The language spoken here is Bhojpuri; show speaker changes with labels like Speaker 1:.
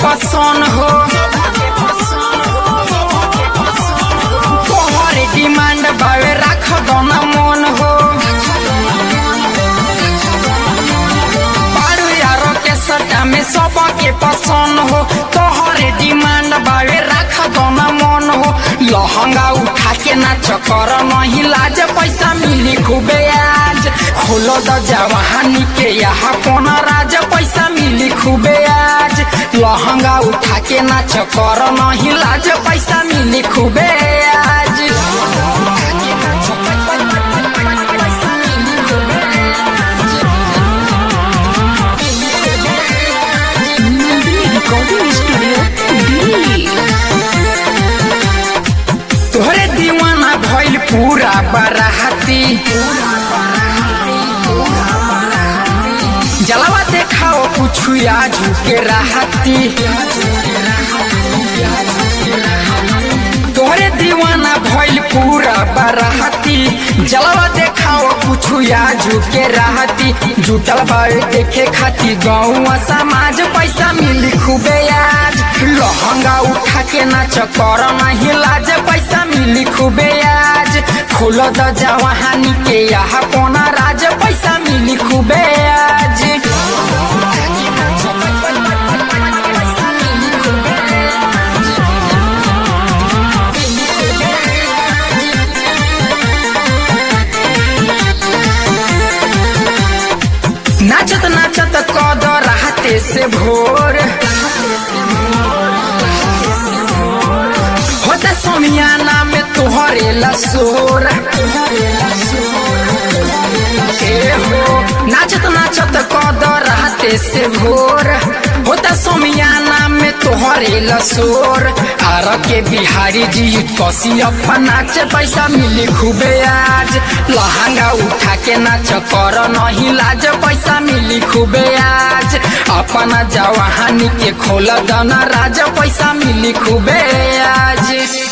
Speaker 1: पसंद हो तोहर डिमांड बावे राख दोना मन हो बारू यारो के सटा में सबके पसंद हो तोहर डिमांड बावे राख दोना मन हो लहंगा उठा के नाच कर नहीं लाज पैसा मिली खूबे आज खोलो द जवानी के यहाँ कोना राज पैसा मिली खूबे आज लहंगा उठा के नाच कर नहीं लाज पैसा मिली खूबे आज
Speaker 2: नंदिनी रिकॉर्डिंग स्टूडियो दिल्ली
Speaker 1: तोहरे दीवाना भइल पूरा बराहती जलवा देखाओ कुछ आजू के राहती तोहरे दीवाना भइल पूरा बराहती जलवा देखाओ कुछ आजू के राहती जुटल बावे देखे खाती गाँव समाज पैसा मिली खूबे आज लहंगा उठा के नाच कर नहीं लाज पैसा मिली खूबे आज खोल द जवानी के यहाँ कोना राज पैसा मिली खूबे आज नाचत नाचत कद रहते से भोर होता समियाना में तुहरे लसोर ए हो नाचत नाचत कद रहते से भोर होता समियाना में तोहरे लसोर आर के बिहारी जी कसी अपन नाच पैसा मिली खूबे आज लहंगा उठा के नाच कर नहीं लाज पैसा मिली खूबे आज अपना जवानी के खोल दना राज पैसा मिली खूबे आज